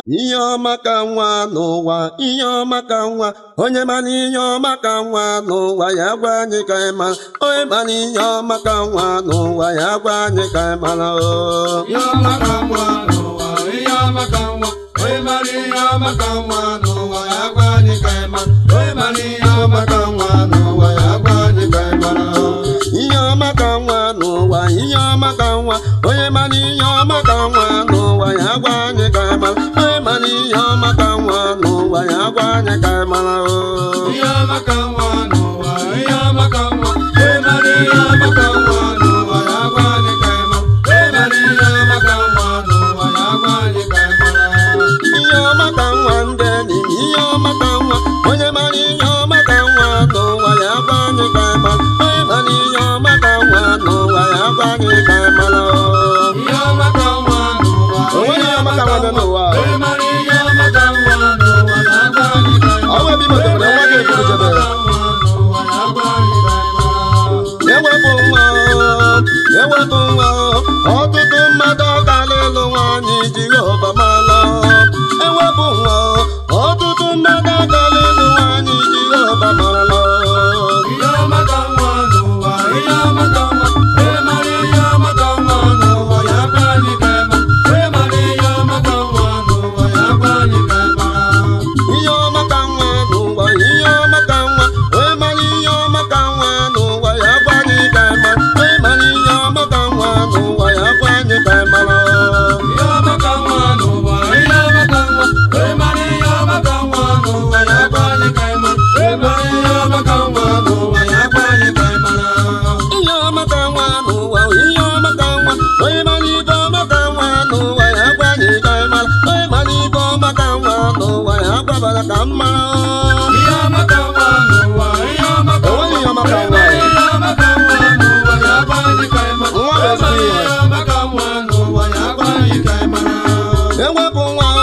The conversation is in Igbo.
ihe ọma ka nwa n'ụwa ihe ọma ka nwa onye mana ihe ọma ka nwa n'ụwa ya gwa anyị ka anyị mara onye mana ihe ọma ka nwa n'ụwa ya gwa anyị ka anyị mara o ihe ọma ka nwa n'ụwa ihe ọma ka nwa onye mara ihe ọma ka nwa n'ụwa ya gwa anyị ka anyị mara onye mara ihe ọma ka nwa n'ụwa ya gwa anyị ka anyị mara ihe ọma ka nwa n'ụwa ihe ọma ka nwa onye mana ihe ọma ka nwa n'ụwa ya gwa anyị ka anyị mara onye mana ihe ọma ka nwa n'ụwa ya gwa anyị ka anyị mara o ihe ọma ka nwa n'ụwa ihe ọma ka nwa onye mara ihe ọma ka nwa n'ụwa ya gwa anyị ka anyị mara onye mara ihe ọma ka nwa n'ụwa ya gwa anyị ka anyị mara ihe ọma ka nwa ndị enyi m ihe ọma ka nwa onye mara ihe ọma ka nwa n'ụwa ya gwa anyị ka anyị mara onye mara ihe ọma ka nwa n'ụwa ya gwa anyị ka anyị mara o ihe ọma ka nwa n'ụwa O nweghị ihe ọma ka nwa dị n'ụwa. onye mara ihe ọma ka nwa n'ụwa ya gwa anyị ka anyị mara Ọ bụ ebe i metere na nwa gị eburu jebe. ewepụ nwa o, ewepụ nwa o, ọtụtụ mmadụ ọgala ịlụ nwaanyị Jehova mala ewepụ nwa o, ọtụtụ mmadụ ọgala ịlụ nwaanyị Jehova marala ihe ọma ka nwa n'ụwa ihe ọma ka nwa onye mara ihe ọma ka nwa n'ụwa ya gwa anyị ka anyị mara onye mara ihe ọma ka nwa n'ụwa ya gwa anyị ka anyị mara ihe ọma ka nwa n'ụwa ihe ọma ka nwa onye mara ibe ọma ka nwa n'ụwa ya gwa anyị ka anyị mara onye mara ibe ọma ka nwa n'ụwa ya gwabara ka m mara Ihe ọma ka nwa n'ụwa, ihe ọma ka O nweghị ihe ọma ka nwa. Ihe ọma ka nwa n'ụwa, ya gwa anyị ka anyị mara. Nwa bụ ezigbo ihe. Ihe ọma ka nwa n'ụwa, ya gwa anyị ka anyị mara. ewepụ nwa